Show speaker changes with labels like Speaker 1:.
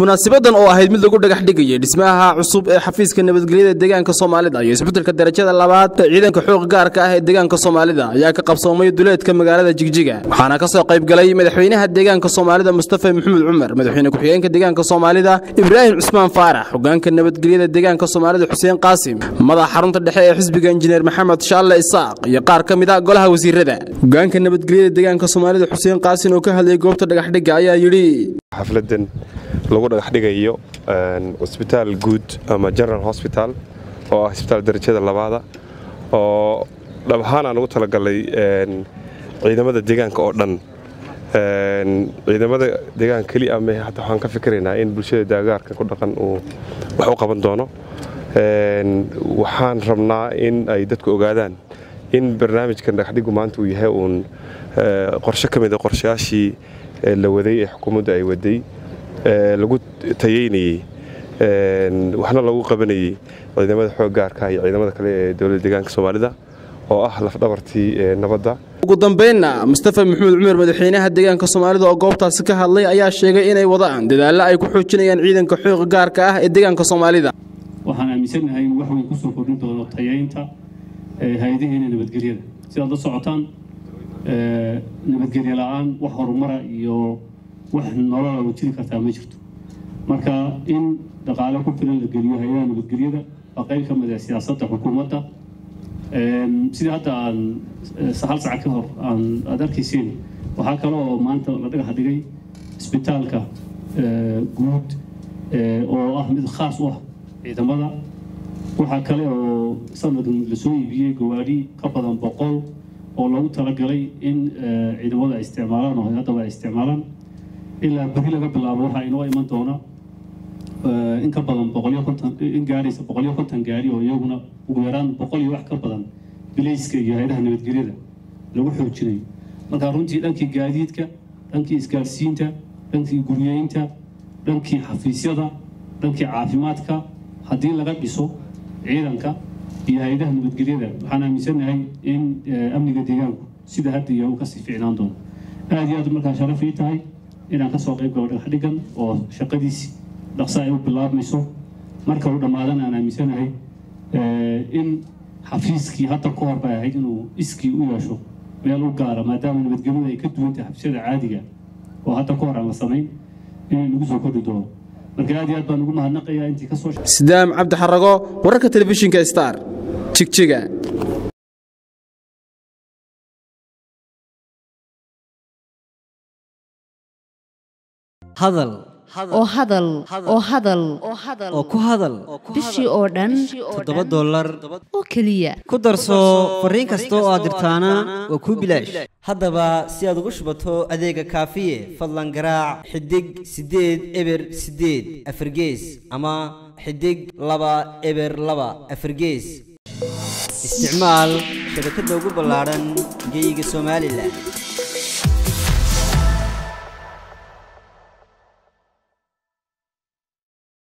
Speaker 1: munaasabadan oo ahayd mid lagu dhagax dhigayay dhismaha cusub ee xafiiska nabadgelyada deegaanka soomaalida iyo isbeddelka darajada labaad ciidanka xoog gaarka ah ee deegaanka soomaalida ayaa ka qabsoomay duleedka magaalada jigjiga waxaana ka soo qayb galay madaxweynaha deegaanka soomaalida mustafa maxamed cumar madaxweyne ku-xigeenka deegaanka soomaalida ibraahim cusmaan faarax hogaanka nabadgelyada deegaanka soomaalida xuseen qaasim madaxa xarunta dhexe ee xisbiga injineer maxamed shaalle isaaq iyo qaar ka mid a golaha wasiirada hogaanka nabadgelyada deegaanka soomaalida xuseen qaasin oo ka hadlayay goobta dhagaxdhigga ayaa yidhi
Speaker 2: xafladan lagu dhagax dhigayo cusbitaal guud ama general hosbital oo ah isbitaal darajada labaada oo dhab ahaan aan ugu talagalay ciidamada deegaanka oo dhan ciidamada deegaanka keli ama hata waxaan ka fikiraynaa in bulshada daagaarka ku dhaqan uu wax u qaban doono waxaan rabnaa in ay dadku ogaadaan in barnaamijkan dhagaxdhigu maanta uu yahay uun qorshe ka mida qorshayaashii la waday ee xukuumadda ay waday lagu tayeynayey waxna lagu qabanayey ciidamada xoog gaarka iyo ciidamada kale ee dowladda deegaanka soomaalida oo ah lafdhabartii nabadda
Speaker 1: ugu dambaynna mustafa maxamed cumar madaxweynaha deegaanka soomaalida oo goobtaasi ka hadlay ayaa sheegay inay wadaan dadaallo ay ku xoojinayaan ciidanka xoog gaarka ah ee deegaanka soomaalida
Speaker 3: waxaan aaminsannahay in wax weyn kusoo kordhin doono tayeynta hay-adaheena nabadgelyada sidaad la socotaan nabadgelyo la-aan wax horumara iyo wax nolola oo jiri kartaa ma jirto marka in dhaqaale ku filan la geliyo hay-adaha nabadgelyada waa qayb ka mid ah siyaasadda xukuumadda sidii hadda aan hal saca ka hor aan aad arkayseen waxaa kale oo maanta la dhagax dhigay isbitaalka guud oo ah mid khaas u ah ciidamada waxaa kale oo sanadkan lasoo iibiyey gawaadhi ka badan boqol oo lagu talagalay in ciidamada ay isticmaalaan oo haddaba ay isticmaalaan ilaa beri laga bilaabo waxaa inoo iman doona in ka badan boqolyo konton in gaaraysa boqolyo konton gaari oo iyaguna ugu yaraan boqol iyo wax ka badan bilayska iyo hay-adaha nabadgelyada lagu xoojinayo marka runtii dhankii gaadiidka dhankii isgaarsiinta dhankii guryeynta dhankii xafiisyada dhankii caafimaadka haddii laga dhiso ciidanka iyo hay-adaha nabadgelyada waxaan aaminsannahay in amniga deegaanku sida hadda iyo kasii ficnaan doono aad iyo aad markaa sharaf ii tahay inaan kasoo qayb galo dhagax dhigan oo shaqadiisi dhaqso ay u bilaabmayso marka uu dhammaadana aan aaminsanahay in xafiiskii hadda ka hor bay ahayd inuu iskii u yeesho meel u gaara maadaama nabadgelyadu ay ka duwan tahay xabsiyada caadiga oo hadda ka hor aan la samayn inay nagu soo kordhi doono marka aad iyo aad baan ugu mahadnaqayaa intii ka soo
Speaker 1: sidaam cabdi xarago wararka telefishinka star jigjiga
Speaker 4: hadal
Speaker 5: oo hadal oo hadal
Speaker 4: oo ku hadal
Speaker 5: bishii oo dhan
Speaker 4: toddoba dollar
Speaker 5: oo keliya
Speaker 4: ku darso fariin kasta oo aad dirtaana waa kuu bilaash haddaba si aad ugu shubato adeega kaafiye fadlan garaac xidig siddeed eber siddeed afargees ama xidig laba eber laba afargees isticmaal shabakadda ugu ballaadhan geyga somalilan